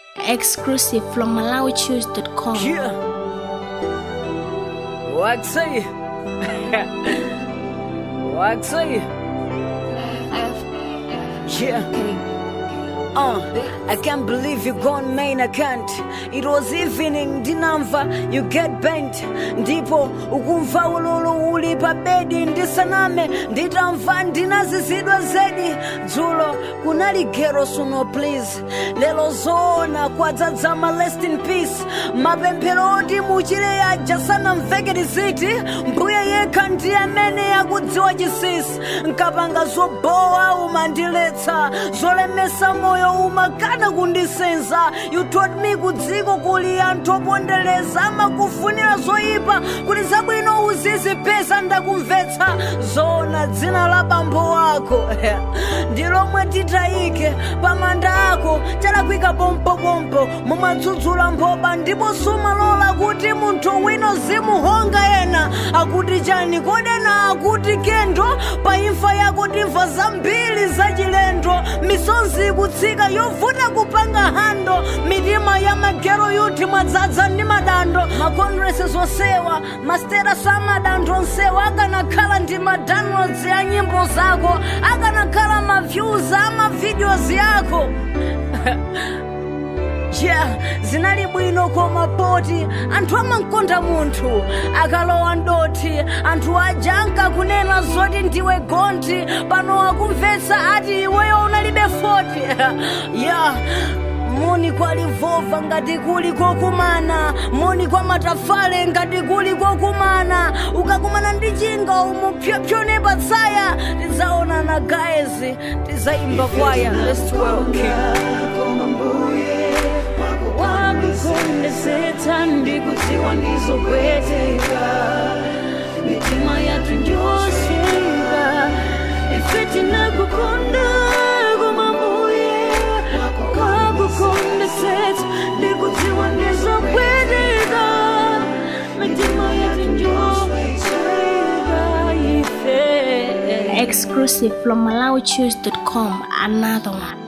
Exclusive from MalawiChoose.com. Yeah. What say? what say? Yeah. Uh, I can't believe you gone main account it was evening ndinamva you get bent ndipo ukumva ululu uli pa bedi ndisaname nditamva ndinazizidwa zedi dzulo kunali gero suno please lelo zoona kwadzadzama rest in peace mapemphero oti muchire aja sanamveke tiziti mbuye yekha ndiye amene akudziwa chisisi nkapanga zobowa umandiletsa zolemesa moyo umakana kundisenza you told me kudziko kuli anthu opondereza amakufunira zoyipa kuti zabwino uzizipeza ndakumvetsa zona dzina la bambo wako ndi lomwe titayike pamanda ako chalakwika pompopompo mumadzudzula mphoba ndipo sumalola kuti munthu wino zimuhonga ena akuti chani kodena akuti kendo pa imfa yako timva zambiri zachilendo misonzi ikutsika yovuta kupanga hando mitima ya magero yuti mwadzadza ndi madando makondresi zosewa masterasi amadando onsewa akanakhala ndi madownloads ya nyimbo zako akanakhala maviews amavideos yako yeah zinali bwino koma poti anthu amankonda munthu akalowa ndoti anthu aja ankakunena zoti ndiwe gonti pano akumvetsa ati iweyo unalibe 40 yeah moni kwa livova ngati kuli kokumana moni kwa matafale ngati kuli kokumana ukakumana ndi chinga umupyopyone patsaya tidzaonana guys tidzayimba kwaya let's work wakukondetsetsa ndikudziwa ndizopweteka mitima yathu njosweka ife tinakukonda koma mbuye wakukondetsetsa ndikudziwa ndizopweteka mitima yathu njosweka ife Exclusive from MalawiChoose.com. Another one.